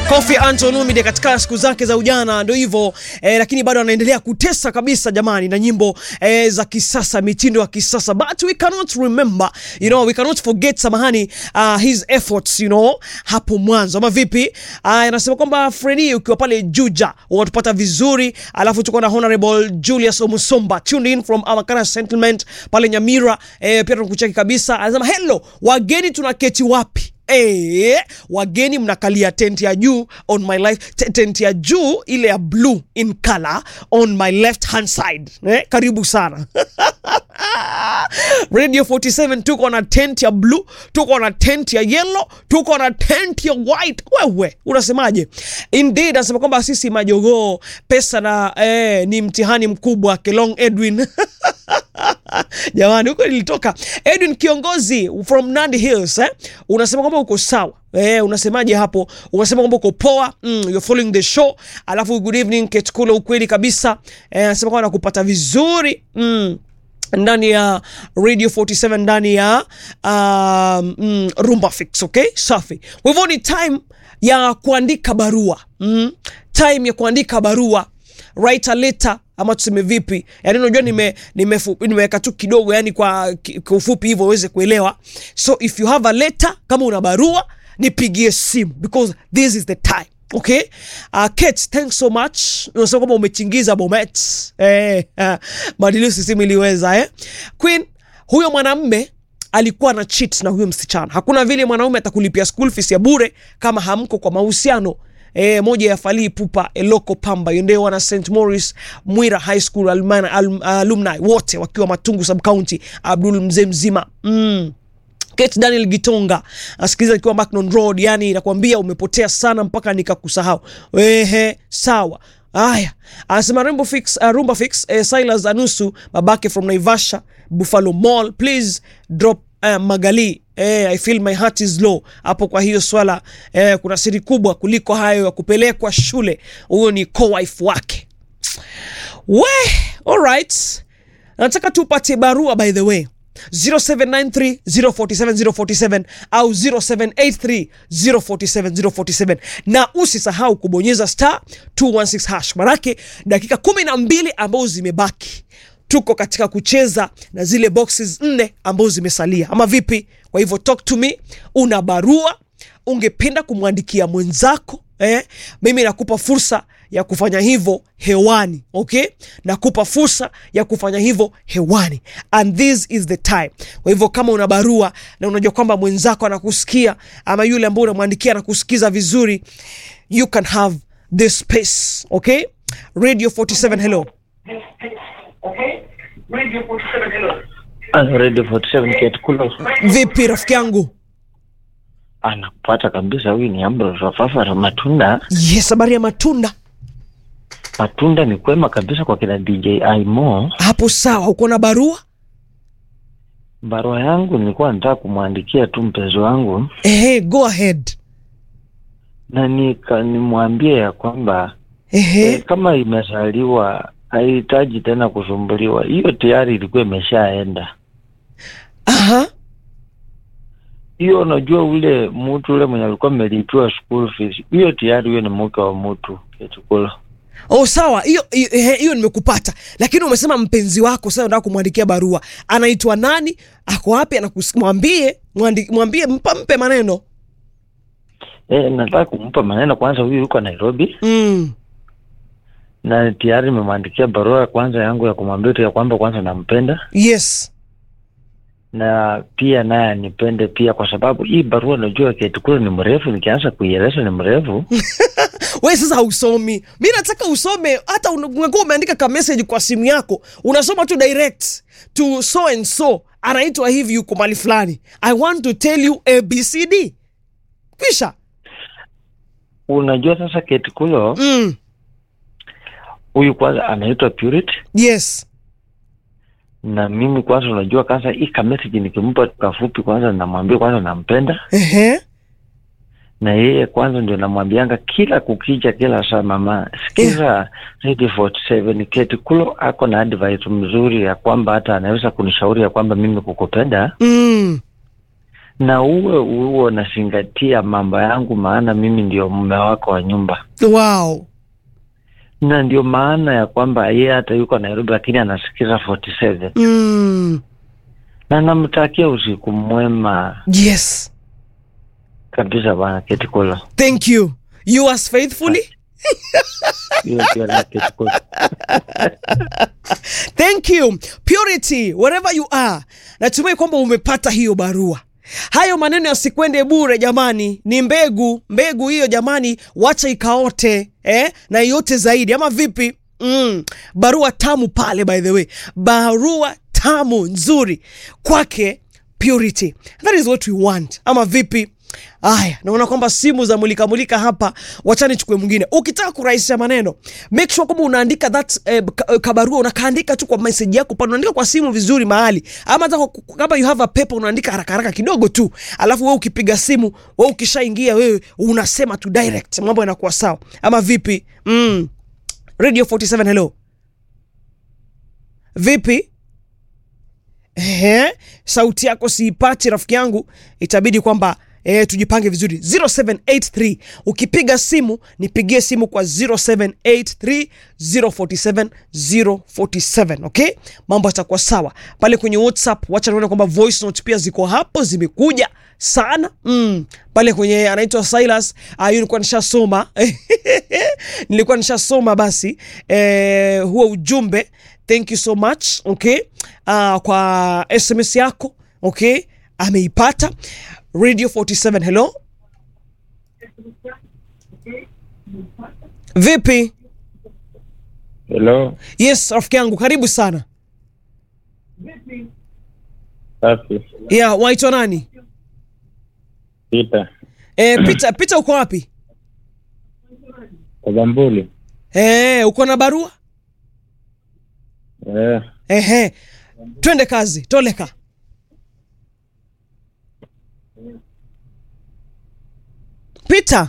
Kofi Anton Olumide katika siku zake za ujana ndio hivyo eh, lakini bado anaendelea kutesa kabisa jamani, na nyimbo eh, za kisasa, mitindo ya kisasa, but we cannot remember you know, we cannot forget samahani, uh, his efforts you know, hapo mwanzo ama vipi? Uh, anasema kwamba Fredi, ukiwa pale Juja unatupata vizuri, alafu tuko na Honorable Julius Omusomba tuned in from our kind settlement pale Nyamira, eh, pia tunakucheki kabisa. Anasema hello, wageni tunaketi wapi? Eh, wageni mnakalia tent ya juu on my life t- tent ya juu ile ya blue in color on my left hand side eh, karibu sana Radio 47 tuko na tent ya blue, tuko na tent ya yellow, tuko na tent ya white. Wewe unasemaje? Indeed anasema kwamba sisi majogoo pesa na eh, ni mtihani mkubwa. Kelong Edwin jamani, huko nilitoka. Edwin kiongozi from Nandi Hills eh? unasema kwamba uko sawa Eh, unasemaje hapo? Unasema kwamba uko poa, mm, you're following the show. Alafu good evening Ketkula, ukweli kabisa. Eh, anasema kwamba nakupata vizuri mm ndani ya radio 47 ndani ya um, mm, rumba fix okay safi kwa hivyo ni time ya kuandika barua mm, time ya kuandika barua write a letter ama tuseme vipi yani unajua nimeweka nime, nime tu kidogo yani kwa, ki- kwa ufupi hivyo uweze kuelewa so if you have a letter kama una barua nipigie simu because this is the time okay uh, Kate, thanks so much unasema kwamba umechingiza bomet eh, uh, madiliusi simu iliweza eh. queen huyo mwanamme alikuwa na cheat na huyo msichana hakuna vile mwanaume atakulipia school fees ya bure kama hamko kwa mahusiano E, moja ya falii pupa eloko pamba yondeo wana st morris mwira high school alumni, alum, alumni wote wakiwa matungu sub county abdul mzee mzima mm. Kate Daniel Gitonga asikiliza akiwa Macnon Road, yani nakwambia umepotea sana mpaka nikakusahau. Ehe, sawa. Haya, anasema Rumba Fix, uh, Rumba Fix eh, Silas Anusu babake from Naivasha Buffalo Mall, please drop uh, Magali eh, I feel my heart is low hapo. Kwa hiyo swala eh, kuna siri kubwa kuliko hayo ya kupelekwa shule. Huyo ni co-wife wake. We, alright. Nataka tupate barua by the way 0793 047 047 au 0783 047 047 na usisahau kubonyeza star 216 hash manake dakika kumi na mbili ambazo zimebaki tuko katika kucheza na zile boxes nne ambazo zimesalia ama vipi kwa hivyo talk to me una barua ungependa kumwandikia mwenzako eh? mimi nakupa fursa ya kufanya hivyo hewani okay nakupa fursa ya kufanya hivyo hewani and this is the time kwa hivyo kama una barua na unajua kwamba mwenzako anakusikia ama yule ambao unamwandikia anakusikiza vizuri you can have this space okay radio 47 hello Ano, Radio 47 Ketukulo vipi rafiki yangu anakupata kabisa. Huyu ni Ambrose Wafafara Matunda. yes habari ya matunda Matunda ni kwema kabisa kwa kina DJ Aimo. hapo sawa uko na barua Barua yangu nilikuwa nataka kumwandikia tu mpenzi wangu ehe go ahead na nika nimwambie ya kwamba ehe eh, kama imezaliwa haihitaji tena kusumbuliwa. Hiyo tayari ilikuwa imeshaenda. aha Hiyo unajua, ule mtu ule mwenye alikuwa amelipiwa school fees, hiyo tayari huyo ni mke wa mtu Ketukulo. Oh, sawa hiyo hiyo- ehe, hiyo nimekupata, lakini umesema mpenzi wako sasa unataka kumwandikia barua, anaitwa nani? Ako wapi? anakus- Mwambie, mwandi- mwambie, mpa, mpe maneno Eh, nataka kumpa maneno kwanza. Huyu yuko Nairobi mm. na tayari nimemwandikia barua ya kwanza yangu ya kumwambia tu ya kwamba kwanza nampenda Yes, na pia naye anipende pia, kwa sababu hii barua najua Ketukulu ni mrefu, nikianza kuieleza ni mrefu. we sasa hausomi, mi nataka usome. Hata una- ungekuwa umeandika ka message kwa simu yako, unasoma tu direct to so and so, anaitwa hivi, yuko mali fulani, I want to tell you abcd, kisha Unajua sasa Ketikulo mm. huyu kwanza anaitwa Purity, Yes, na mimi kwanza, unajua kwanza hii ka message nikimpa kafupi, kwanza namwambia kwanza nampenda, ehe, na yeye kwanza ndio namwambianga kila kukicha, kila saa, mama sikiza Radio 47 Ketikulo ako na advice mzuri ya kwamba hata anaweza kunishauri ya kwamba mimi kukupenda mm. na uwe uwe unazingatia mambo yangu, maana mimi ndio mume wako wa nyumba, wow na ndio maana ya kwamba yeye hata yuko Nairobi, lakini anasikiza 47 mm. na namtakia usiku mwema yes kabisa bwana Ketikulo. thank you you as faithfully Hiyo pia na Ketikulo. thank you purity wherever you are natumai kwamba umepata hiyo barua hayo maneno yasikwende bure jamani ni mbegu mbegu hiyo jamani wacha ikaote eh? na iote zaidi ama vipi mm. barua tamu pale by the way barua tamu nzuri kwake purity that is what we want ama vipi aya naona kwamba simu za mulika mulika hapa wachani chukue mwingine ukitaka kurahisisha maneno make sure kwamba unaandika that eh, ka- eh, kabarua unakaandika tu kwa message yako pale unaandika kwa simu vizuri mahali ama hata kwa- kama you have a paper unaandika haraka haraka kidogo tu alafu wewe ukipiga simu wewe ukishaingia wewe unasema tu direct mambo yanakuwa sawa ama vipi mm. radio 47 hello vipi Ehe, sauti yako siipati rafiki yangu itabidi kwamba E, tujipange vizuri 0783 ukipiga simu nipigie simu kwa 0783 047 047 okay mambo yatakuwa sawa pale kwenye whatsapp wacha nione kwamba voice note pia ziko hapo zimekuja sana mm. pale kwenye anaitwa silas uh, nilikuwa nishasoma nilikuwa nishasoma basi eh, huo ujumbe thank you so much okay uh, kwa sms yako okay ameipata radio 47 hello vipi Hello, yes rafiki yangu karibu sana safi. yeah waitwa nani Pita e, pita pita uko wapi Kagambuli. e, uko na barua Eh, ehe twende kazi toleka pita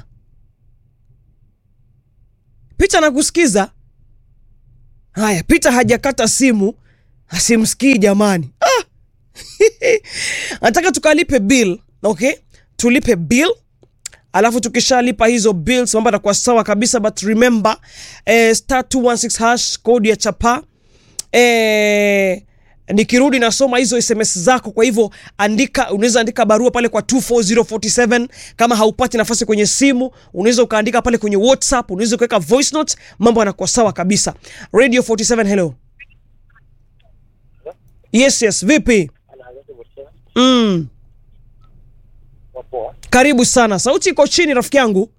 pita nakusikiza haya pita hajakata simu asimsikii jamani ah! nataka tukalipe bill okay tulipe bill alafu tukishalipa hizo bills mambo atakuwa sawa kabisa but remember eh, star 216 hash kodi ya chapa eh, nikirudi nasoma hizo sms zako kwa hivyo andika unaweza andika barua pale kwa 24047 kama haupati nafasi kwenye simu unaweza ukaandika pale kwenye whatsapp unaweza ukaweka voice note mambo yanakuwa sawa kabisa radio 47 hello yes yes vipi mm. karibu sana sauti iko chini rafiki yangu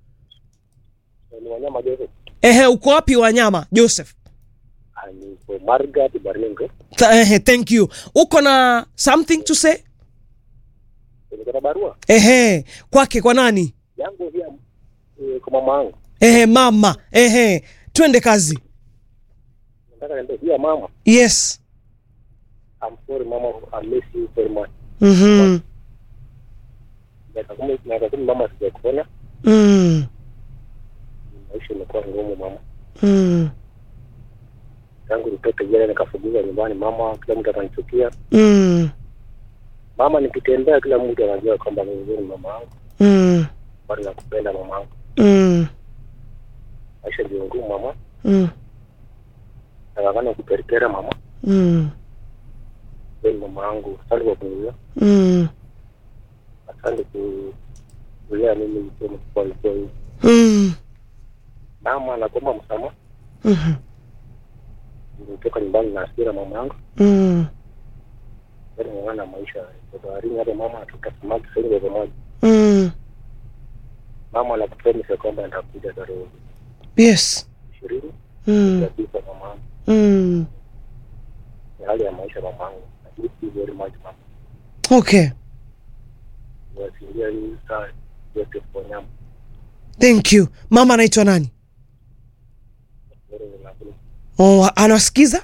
ehe uko wapi wanyama joseph niko Margaret Baringo. Th ehe, thank you uko na something to say Niko na barua ehe kwake kwa nani yangu pia eh, kwa mama yangu. ehe mama ehe twende kazi Nataka niambie pia mama, yes I'm sorry mama, I miss you very much. mm-hmm. Miaka kumi miaka kumi mama sijakuona, mm. maisha imekuwa ngumu mama. Mm. Tangu nitoke jela nikafukuzwa nyumbani mama, kila mtu akanichukia. Mm. Mama, nikitembea kila mtu anajua kwamba mimi ni mama yangu, Mm. bado nakupenda mama yangu. Mm. Maisha ndio ngumu mama, Mm. nakangana kuperikera mama. Mm. Wewe ni mama yangu, asante kwa kunilia, Mm. asante ku kulea mimi nikiwa mkubwa nikiwa hivi. Mm. Mama, nakuomba msamaha, Mhm. nilitoka nyumbani na hasira mama yangu. Mm. Yaani ng'ang'ana maisha kwa baharini hapa mama atuta samaki sasa hivi pamoja. Mm. Mama anakupromise kwamba nitakuja tarehe yes ishirini mm. kabisa mama. Mm. Ni hali ya maisha mamangu. I miss you very much mama. okay Niwasindia hii saa yote kwa nyama. thank you mama anaitwa nani Wewe unakula. oh, anasikiza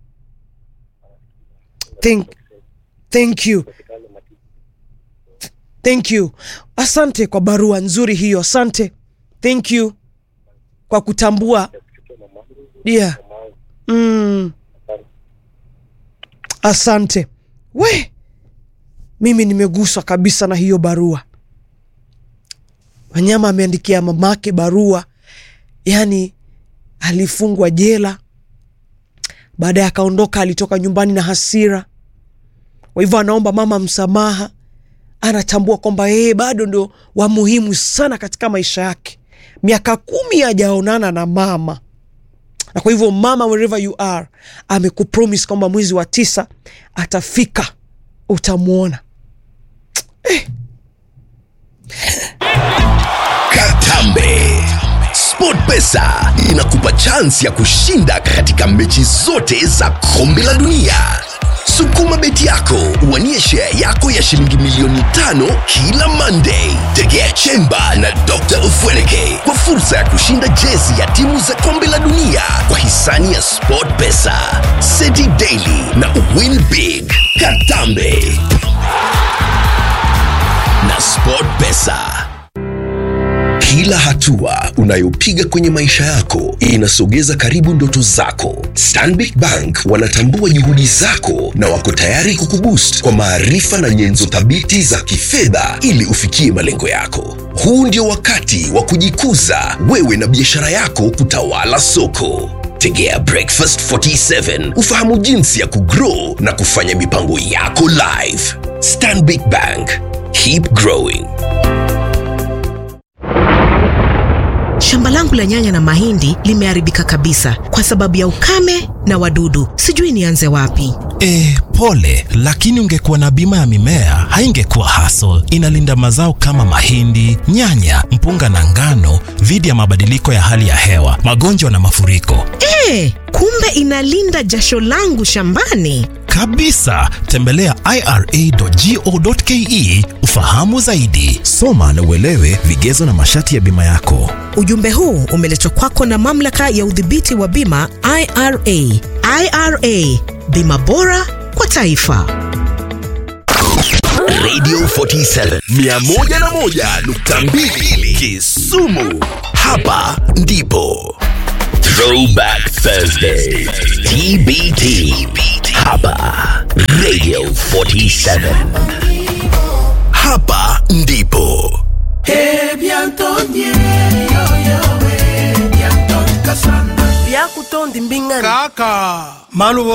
thank, thank you Hospitali mati. thank you asante kwa barua nzuri hiyo asante thank you kwa kutambua Kuchukua mamangu. yeah. Mamangu. mm. Asante. asante we mimi nimeguswa kabisa na hiyo barua. Wanyama ameandikia mamake barua, yani alifungwa jela, baadaye akaondoka, alitoka nyumbani na hasira. Kwa hivyo anaomba mama msamaha, anatambua kwamba yeye bado ndio wa muhimu sana katika maisha yake. Miaka kumi hajaonana na mama, na kwa hivyo mama, wherever you are, amekupromise kwamba mwezi wa tisa atafika, utamwona. Katambe. SportPesa inakupa chansi ya kushinda katika mechi zote za kombe la dunia. Sukuma beti yako uwanie share yako ya shilingi milioni tano kila Monday. Tegea Chemba na Dr. Ufweleke kwa fursa ya kushinda jezi ya timu za kombe la dunia kwa hisani ya SportPesa, City Daily na Win Big. Katambe na SportPesa. Kila hatua unayopiga kwenye maisha yako inasogeza karibu ndoto zako. Stanbic Bank wanatambua juhudi zako na wako tayari kukuboost kwa maarifa na nyenzo thabiti za kifedha ili ufikie malengo yako. Huu ndio wakati wa kujikuza wewe na biashara yako kutawala soko. Tegea Breakfast 47 ufahamu jinsi ya kugrow na kufanya mipango yako live. Stanbic Bank, keep growing. Shamba langu la nyanya na mahindi limeharibika kabisa kwa sababu ya ukame na wadudu. Sijui nianze wapi. E, pole, lakini ungekuwa na bima ya mimea haingekuwa hassle. Inalinda mazao kama mahindi, nyanya, mpunga na ngano dhidi ya mabadiliko ya hali ya hewa, magonjwa na mafuriko. E, kumbe inalinda jasho langu shambani. Kabisa, tembelea ira.go.ke ufahamu zaidi. Soma na uelewe vigezo na masharti ya bima yako. Ujumbe huu umeletwa kwako na mamlaka ya udhibiti wa bima IRA. IRA, bima bora kwa taifa. Radio 47 101.2 Kisumu. Hapa ndipo Throwback Thursday TBT. Hapa Radio 47. Hapa ndipo kaka malubo